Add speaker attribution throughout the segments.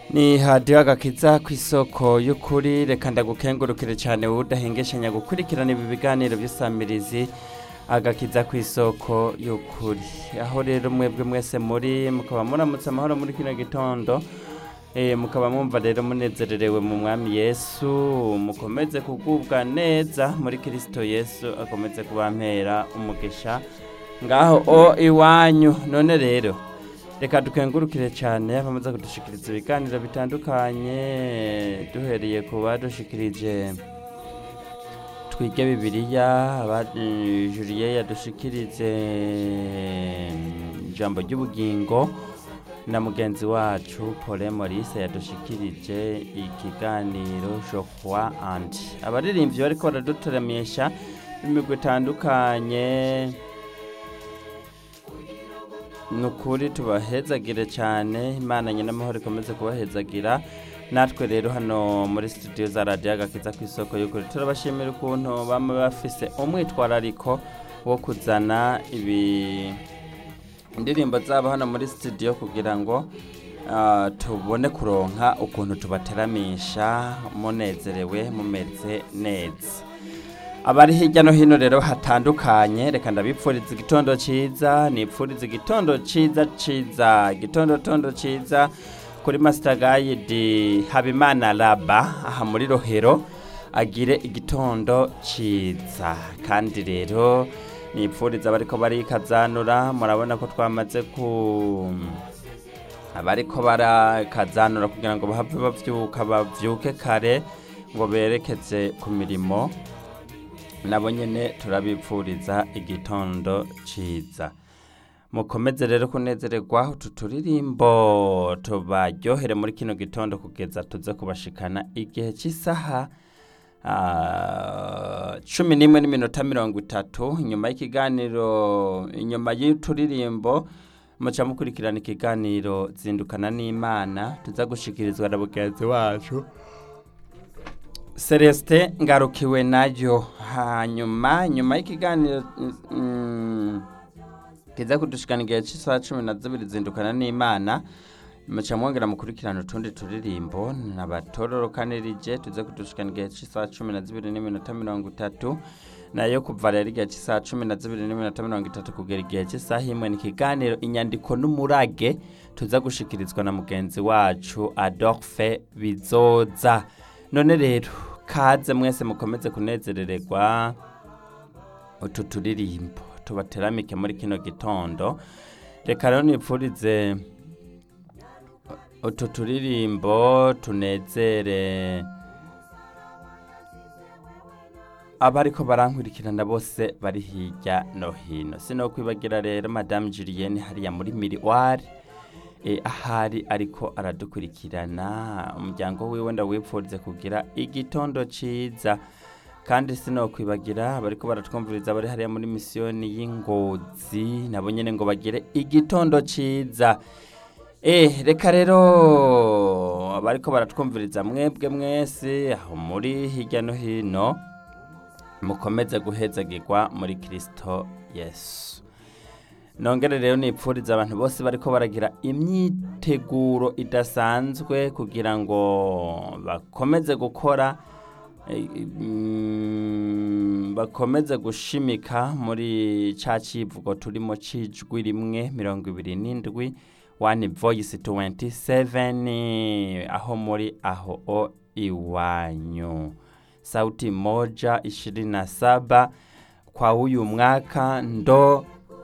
Speaker 1: ni hadiyo agakiza ku isoko y'ukuri reka ndagukengurukire cyane wowe udahengeshanya gukurikirana ibi biganiro by'isamirizi agakiza ku isoko y'ukuri aho rero mwebwe mwese muri mukaba muramutse amahoro muri kino gitondo Eh, mukaba mwumva rero munezererewe mu mwami yesu mukomeze kugubwa neza muri kirisito yesu akomeze kubampera umugisha ngaho o iwanyu none rero reka dukengurukire cyane abamaze kudushikiriza ibiganiro bitandukanye duhereye ku badushikirije twige bibiliya aba- eh, juliye yadushikirije ijambo ry'ubugingo na mugenzi wacu Paul Maurice yadushikirije ikiganiro Geoffroy and abaririmbyi bariko baraduteramisha imigwi itandukanye ni ukuri tubahezagire cyane imana nyine amahoro ikomeze kubahezagira natwe rero hano muri studio za radiyo agakiza ku isoko y'ukuri turabashimira ukuntu baba bafise umwitwarariko wo kuzana ibi indirimbo zabo hano muri studio kugira ngo ah, tubone kuronka ukuntu tubateramisha munezerewe mumeze neza abari hirya no hino rero hatandukanye reka ndabipfuriza igitondo ciza nipfuriza igitondo ciza ciza igitondo tondo ciza kuri master guide habimana laba aha muri rohero agire igitondo ciza kandi rero nipfuriza abariko barikazanura murabona ko twamaze ku abariko barakazanura kugira ngo bahave bavyuka bavyuke kare ngo berekeze ku mirimo nabo nyene turabipfuriza igitondo ciza mukomeze rero kunezererwa utu turirimbo tubaryohere muri kino gitondo kugeza tuze kubashikana igihe cy'isaha ah, cumi n'imwe n'iminota mirongo itatu inyuma y'ikiganiro inyuma y'uturirimbo muca mukurikirana ikiganiro zindukana n'imana tuza gushikirizwa na mugenzi wacu celestin ngarukiwe nayo hanyuma nyuma y'ikiganiro mm, kiza kudushikana igihe cy'isaha cumi na zibiri zindukana n'imana muca mwongera mukurikirana utundi turirimbo nabatororokanirije tuze kudushikana igihe cy'isaha cumi na zibiri n'iminota mirongo itatu nayo kuva rero igihe cy'isaha cumi na zibiri n'iminota mirongo itatu kugera igihe cy'isaha imwe ni ikiganiro inyandiko n'umurage tuza gushikirizwa na mugenzi wacu adolphe bizoza none rero kaze mwese mukomeze kunezerererwa utu turirimbo tubateramike muri kino gitondo reka rero nipfurize utu turirimbo tunezere abariko barankurikirana bose bari hirya no hino sinokwibagira rero madame julienne hariya muri miriwari e, ahari ariko aradukurikirana umuryango wiwe ndawipfurize kugira igitondo ciza kandi sinokwibagira abariko baratwumviriza bari hariya muri misiyoni y'ingozi nabo nyene ngo bagire igitondo ciza Eh, reka rero abariko baratwumviriza mwebwe mwese aho muri hirya no hino mukomeze guhezagirwa muri Kristo Yesu nongere rero nipfuriza abantu bose bariko baragira imyiteguro idasanzwe kugira ngo bakomeze gukora eh, mm, bakomeze gushimika muri ca civugo turimo cijwi rimwe mirongo ibiri n'indwi one voice 27 aho muri aho o iwanyu sauti moja ishirini na saba kwa huyu mwaka ndo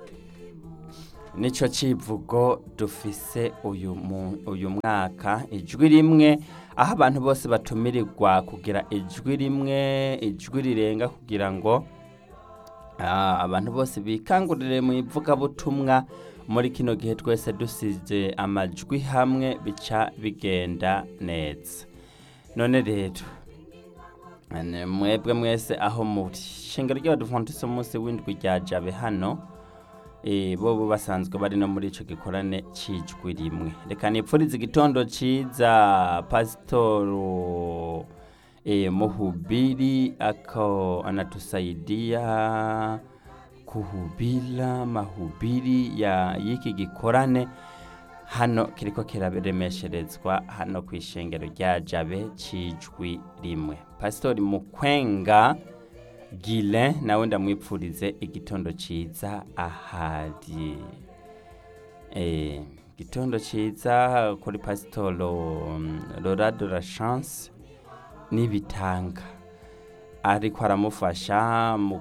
Speaker 1: nico civugo dufise uyu, mu, uyu mwaka ijwi rimwe aho abantu bose batumirirwa kugira ijwi rimwe ijwi rirenga kugira ngo ah, abantu bose bikangurire mu ivugabutumwa muri kino gihe twese dusize amajwi hamwe bica bigenda neza none rero ane mwebwe mwese aho muri shingiro ry'abaduvantisi umunsi w'indwi rya jabe hano eh, bobo basanzwe bari no muri ico gikorane cijwi rimwe reka nipfurize igitondo ciza pasitoro eh, muhubiri ako anatusaidia kuhubira mahubiri ya y'iki gikorane hano kiriko kiraremesherezwa hano ku ishengero rya jabe cijwi rimwe pasitori mukwenga gile nawe ndamwipfurize igitondo ciza ahari eh, igitondo ciza kuri pasitoro lorado la chance n'ibitanga ariko aramufasha mu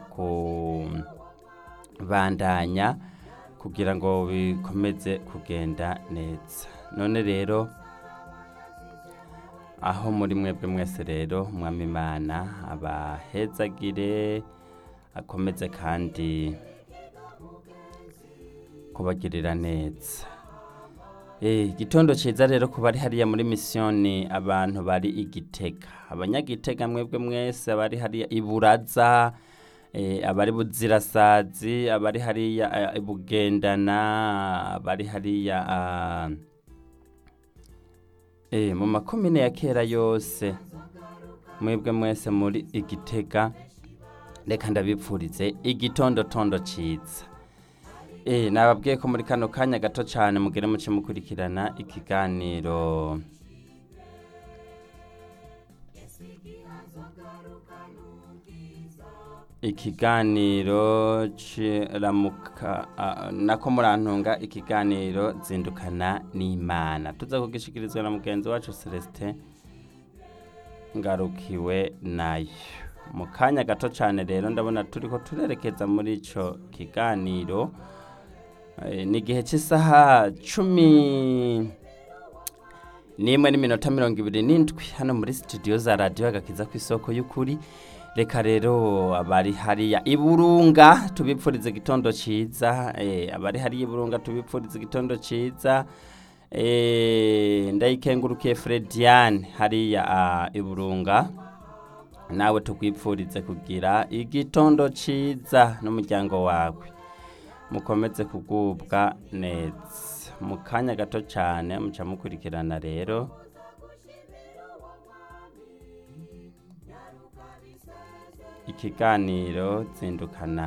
Speaker 1: kubandanya kugira ngo bikomeze kugenda neza none rero aho muri mwebwe mwese rero umwami imana abahezagire akomeze kandi kubagirira neza Eh, igitondo ciza rero kuba ari hariya muri misiyoni abantu bari igitega abanyagitega mwebwe mwese abari hariya iburaza eh, abari buzirasazi abari hariya eh, bugendana abari hariya ah, eh, mu makomine ya kera yose mwebwe mwese muri igitega reka ndabipfurize igitondotondo ciza Eh, nababwiye ko muri kano kanya gato cyane mugere muce mukurikirana ikiganiro ikiganiro ciramuka ah, nako murantunga ikiganiro zindukana n'imana tuza kugishikirizwa na mugenzi wacu celestin ngarukiwe nayo mu kanya gato cyane rero ndabona turiko turerekeza muri ico kiganiro Eh, ni igihe cy'isaha cumi n'imwe n'iminota mirongo ibiri n'indwi hano muri studio za radiyo agakiza ku isoko y'ukuri reka rero abari hariya iburunga tubipfuriza igitondo ciza eh, abari hariya iburunga tubipfuriza igitondo ciza eh, ndayikengurukiye frediane hariya ah, iburunga nawe tukwipfurize kugira igitondo ciza n'umuryango wawe mukomeze kugubwa neza mu kanya gato cyane muca mukurikirana rero ikiganiro zindukana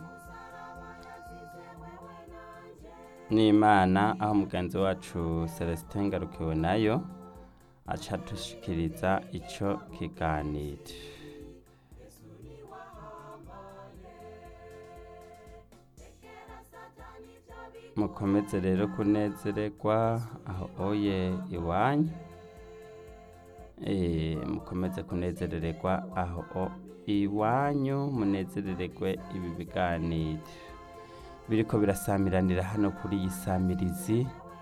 Speaker 1: n'imana aho mugenzi wacu celestin ngarukiwe nayo aca dushikiriza ico kiganiro mukomeze rero kunezererwa aho oye iwanyu Eh, mukomeze kunezerererwa aho o- iwanyu munezerererwe ibi biganiro biriko birasamiranira hano kuri iyi samirizi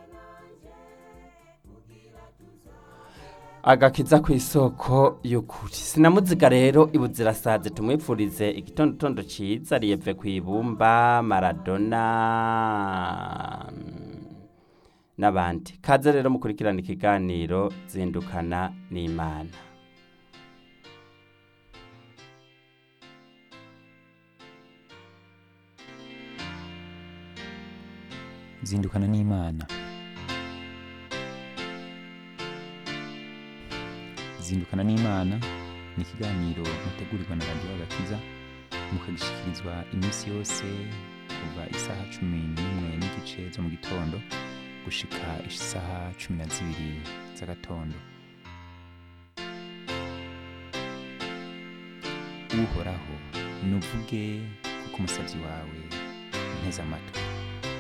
Speaker 1: agakiza ku isoko y'ukuri sinamuziga rero ibuzirasaze tumwipfurize igitondotondo ciza riyeve ku ibumba maradona mm, n'abandi kaze rero mukurikirana ikiganiro zindukana n'imana
Speaker 2: zindukana n'imana zindukana n'imana ni ikiganiro mutegurirwa na radiyo agakiza mukagishikirizwa iminsi yose kuva isaha cumi n'imwe n'igice zo mu gitondo gushika isaha cumi na zibiri z'agatondo uhoraho nuvuge kuko umusabyi wawe nteze amatwi